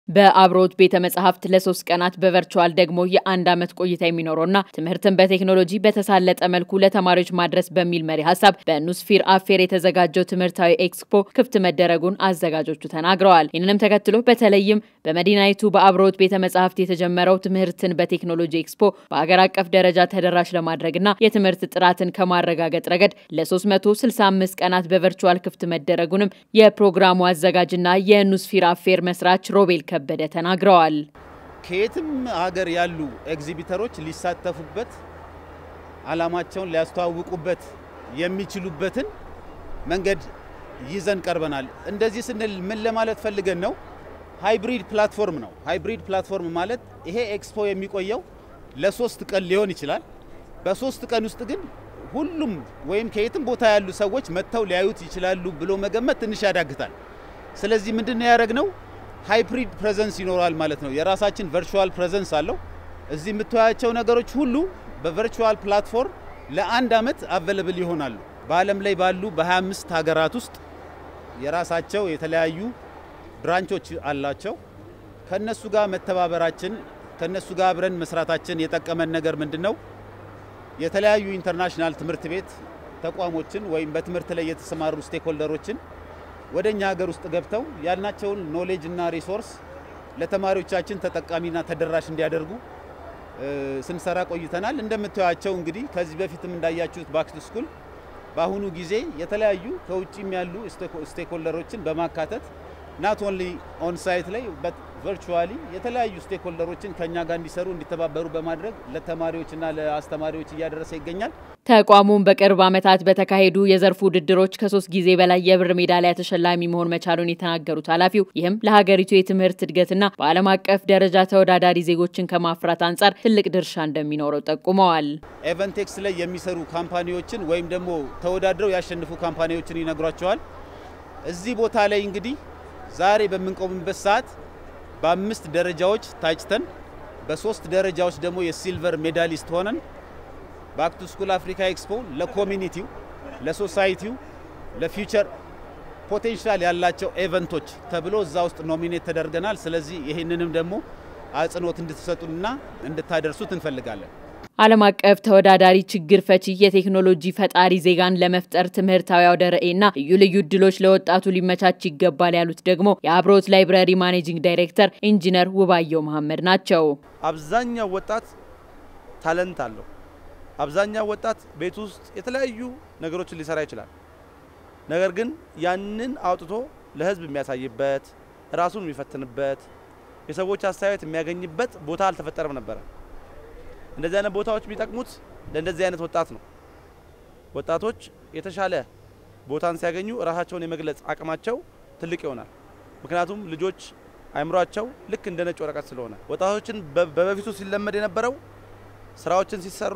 በአብሮት ቤተ መጻሕፍት ለሶስት ቀናት በቨርቹዋል ደግሞ የአንድ ዓመት ቆይታ የሚኖረውና ትምህርትን በቴክኖሎጂ በተሳለጠ መልኩ ለተማሪዎች ማድረስ በሚል መሪ ሀሳብ በኑስፊር አፌር የተዘጋጀው ትምህርታዊ ኤክስፖ ክፍት መደረጉን አዘጋጆቹ ተናግረዋል። ይህንንም ተከትሎ በተለይም በመዲናይቱ በአብሮት ቤተ መጻሕፍት የተጀመረው ትምህርትን በቴክኖሎጂ ኤክስፖ በሀገር አቀፍ ደረጃ ተደራሽ ለማድረግና የትምህርት ጥራትን ከማረጋገጥ ረገድ ለ365 ቀናት በቨርቹዋል ክፍት መደረጉንም የፕሮግራሙ አዘጋጅና የኑስፊር አፌር መስራች ሮቤል ከበደ ተናግረዋል። ከየትም ሀገር ያሉ ኤግዚቢተሮች ሊሳተፉበት ዓላማቸውን ሊያስተዋውቁበት የሚችሉበትን መንገድ ይዘን ቀርበናል። እንደዚህ ስንል ምን ለማለት ፈልገን ነው? ሃይብሪድ ፕላትፎርም ነው። ሃይብሪድ ፕላትፎርም ማለት ይሄ ኤክስፖ የሚቆየው ለሶስት ቀን ሊሆን ይችላል። በሶስት ቀን ውስጥ ግን ሁሉም ወይም ከየትም ቦታ ያሉ ሰዎች መጥተው ሊያዩት ይችላሉ ብሎ መገመት ትንሽ ያዳግታል። ስለዚህ ምንድን ነው ያደረግነው? ሃይብሪድ ፕሬዘንስ ይኖራል ማለት ነው። የራሳችን ቨርቹዋል ፕሬዘንስ አለው። እዚህ የምታያቸው ነገሮች ሁሉ በቨርቹዋል ፕላትፎርም ለአንድ ዓመት አቬለብል ይሆናሉ። በዓለም ላይ ባሉ በ25 ሀገራት ውስጥ የራሳቸው የተለያዩ ብራንቾች አላቸው። ከነሱ ጋር መተባበራችን ከነሱ ጋር አብረን መስራታችን የጠቀመን ነገር ምንድን ነው? የተለያዩ ኢንተርናሽናል ትምህርት ቤት ተቋሞችን ወይም በትምህርት ላይ የተሰማሩ ስቴክሆልደሮችን ወደ እኛ ሀገር ውስጥ ገብተው ያልናቸውን ኖሌጅ እና ሪሶርስ ለተማሪዎቻችን ተጠቃሚና ተደራሽ እንዲያደርጉ ስንሰራ ቆይተናል። እንደምታዩቸው እንግዲህ ከዚህ በፊትም እንዳያችሁት ባክ ቱ ስኩል በአሁኑ ጊዜ የተለያዩ ከውጭም ያሉ ስቴክሆልደሮችን በማካተት ናት ኦንሊ ኦን ሳይት ላይ ቨርቹዋሊ የተለያዩ ስቴክሆልደሮችን ከኛ ጋር እንዲሰሩ እንዲተባበሩ በማድረግ ለተማሪዎችና ለአስተማሪዎች እያደረሰ ይገኛል። ተቋሙም በቅርብ ዓመታት በተካሄዱ የዘርፉ ውድድሮች ከሶስት ጊዜ በላይ የብር ሜዳሊያ ተሸላሚ መሆን መቻሉን የተናገሩት ኃላፊው ይህም ለሀገሪቱ የትምህርት እድገትና በዓለም አቀፍ ደረጃ ተወዳዳሪ ዜጎችን ከማፍራት አንጻር ትልቅ ድርሻ እንደሚኖረው ጠቁመዋል። ኤቨንቴክስ ላይ የሚሰሩ ካምፓኒዎችን ወይም ደግሞ ተወዳድረው ያሸንፉ ካምፓኒዎችን ይነግሯቸዋል። እዚህ ቦታ ላይ እንግዲህ ዛሬ በምንቆምበት ሰዓት በአምስት ደረጃዎች ታጭተን በሶስት ደረጃዎች ደግሞ የሲልቨር ሜዳሊስት ሆነን ባክ ቱ ስኩል አፍሪካ ኤክስፖ ለኮሚኒቲው፣ ለሶሳይቲው፣ ለፊውቸር ፖቴንሻል ያላቸው ኤቨንቶች ተብሎ እዛ ውስጥ ኖሚኔት ተደርገናል። ስለዚህ ይህንንም ደግሞ አጽንኦት እንድትሰጡንና እንድታደርሱት እንፈልጋለን። ዓለም አቀፍ ተወዳዳሪ ችግር ፈቺ የቴክኖሎጂ ፈጣሪ ዜጋን ለመፍጠር ትምህርታዊ አውደ ርዕይና ልዩ ልዩ እድሎች ለወጣቱ ሊመቻች ይገባል ያሉት ደግሞ የአብሮት ላይብረሪ ማኔጂንግ ዳይሬክተር ኢንጂነር ውባየው መሐመድ ናቸው። አብዛኛው ወጣት ታለንት አለው። አብዛኛው ወጣት ቤት ውስጥ የተለያዩ ነገሮችን ሊሰራ ይችላል። ነገር ግን ያንን አውጥቶ ለሕዝብ የሚያሳይበት ራሱን የሚፈትንበት የሰዎች አስተያየት የሚያገኝበት ቦታ አልተፈጠረም ነበረ። እንደዚህ አይነት ቦታዎች የሚጠቅሙት ለእንደዚህ አይነት ወጣት ነው። ወጣቶች የተሻለ ቦታን ሲያገኙ ራሳቸውን የመግለጽ አቅማቸው ትልቅ ይሆናል። ምክንያቱም ልጆች አይምሯቸው ልክ እንደ ነጭ ወረቀት ስለሆነ ወጣቶችን በበፊቱ ሲለመድ የነበረው ስራዎችን ሲሰሩ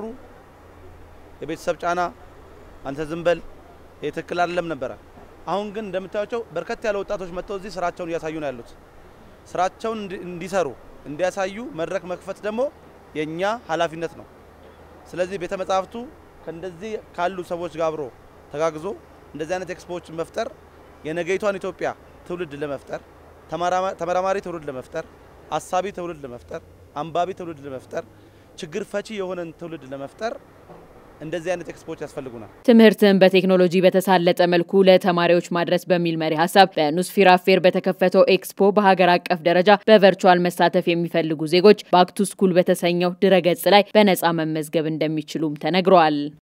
የቤተሰብ ጫና፣ አንተ ዝም በል ይህ ትክክል አይደለም ነበረ። አሁን ግን እንደምታያቸው በርከት ያለ ወጣቶች መጥተው እዚህ ስራቸውን እያሳዩ ነው ያሉት። ስራቸውን እንዲሰሩ እንዲያሳዩ መድረክ መክፈት ደግሞ የኛ ኃላፊነት ነው። ስለዚህ ቤተ መጻሕፍቱ ከእንደዚህ ካሉ ሰዎች ጋር አብሮ ተጋግዞ እንደዚህ አይነት ኤክስፖዎችን መፍጠር የነገይቷን ኢትዮጵያ ትውልድ ለመፍጠር ተመራማሪ ትውልድ ለመፍጠር አሳቢ ትውልድ ለመፍጠር አንባቢ ትውልድ ለመፍጠር ችግር ፈቺ የሆነን ትውልድ ለመፍጠር እንደዚህ አይነት ኤክስፖዎች ያስፈልጉናል። ትምህርትን በቴክኖሎጂ በተሳለጠ መልኩ ለተማሪዎች ማድረስ በሚል መሪ ሀሳብ በኑስፊር አፌር በተከፈተው ኤክስፖ በሀገር አቀፍ ደረጃ በቨርቹዋል መሳተፍ የሚፈልጉ ዜጎች ባክ ቱ ስኩል በተሰኘው ድረገጽ ላይ በነፃ መመዝገብ እንደሚችሉም ተነግረዋል።